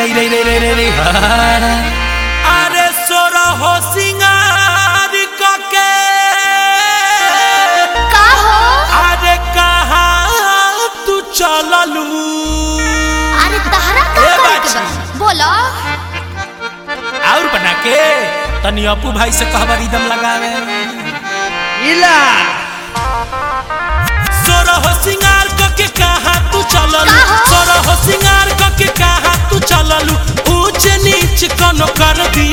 रे रे रे रे रे रे हा। अरे सोरा हो सिंगार कके का हो अरे कहाँ तू चललू अरे तहरा का ए करे के बाची। बा बोलो और बना के तनी अपू भाई से कहबा रिदम लगावे इला सोरा हो सिंगार कके कहाँ तू चललू का हो? सोरा हो सिंगार कके कहाँ तू चललू ऊंच नीच कोनो कर दी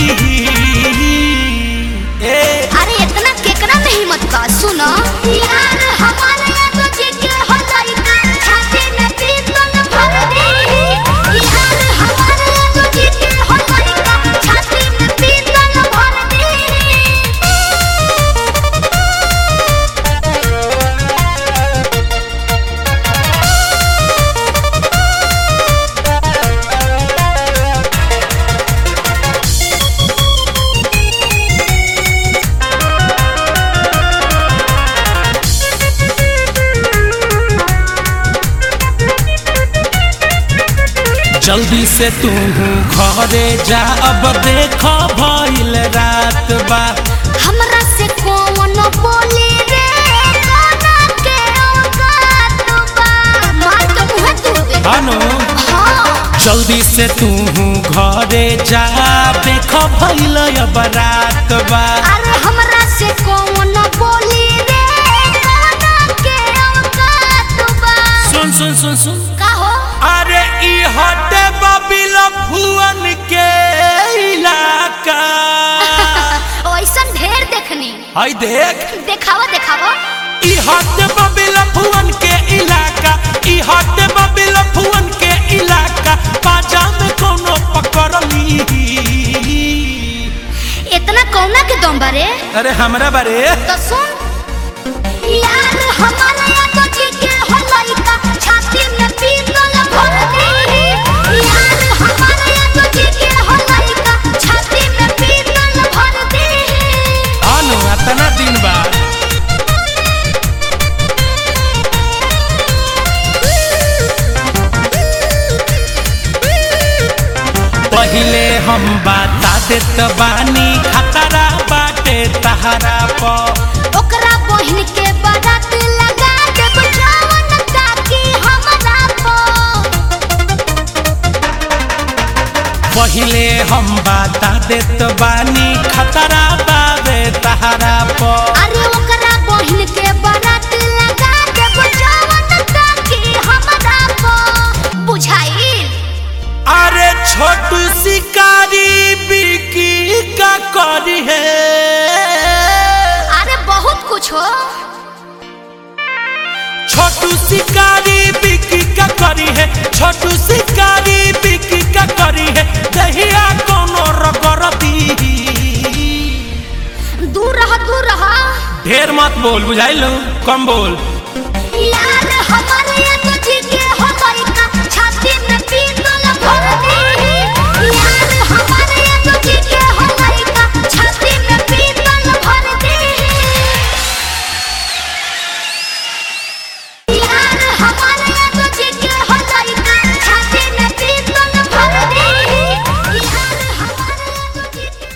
ए अरे इतना केकरा में हिम्मत बा सुनो यार हमारे यहाँ तो जेके हो लइका छाती में पीतल भर दी यार हमारे यहाँ तो जेके हो लइका छाती में पीतल भर दी जल्दी से तू घरे जा अब देख भइल रात बा हमरा से कौन बोली रे गाना के औकात बा मार के मुंह तू दे अनु हाँ जल्दी से तू घरे जा देख भइल अब रात बा अरे हमरा से कौन बोली रे गाना के औकात बा सुन सुन सुन सुन का हो अरे ई हटे बबिल भुवन के इलाका ऐसन ढेर देखनी हई देख देखावा देखावा ई हटे बबिल भुवन के इलाका ई हटे बबिल भुवन के इलाका बाजा में कोनो पकड़ली इतना कौना के दम बारे अरे हमरा बारे तो सुन यार हमारा या तो जेके हो लइका छाती में पीतल भर दी यार हमारा या तो जेके हो लइका छाती में पीतल भर दी अनु अतना दिन बाद पहिले हम बता देत बानी खतरा बाटे तहरा पर ओकरा बहिन के बारात लगा देब जवन ताकि हमरा को पहिले हम बता देत बानी खतरा बाबे तहरा पर अरे ओकरा बहिन के बारात लगा देब जवन ताकि हमरा को बुझाइल अरे छोटू शिकारी बिकी का करी है अरे बहुत कुछ हो छोटू शिकारी बिकी का करी है छोटू शिकारी बिकी का करी है दहिया कोनो रगरती दूर रह दूर रह ढेर मत बोल बुझाइलो कम बोल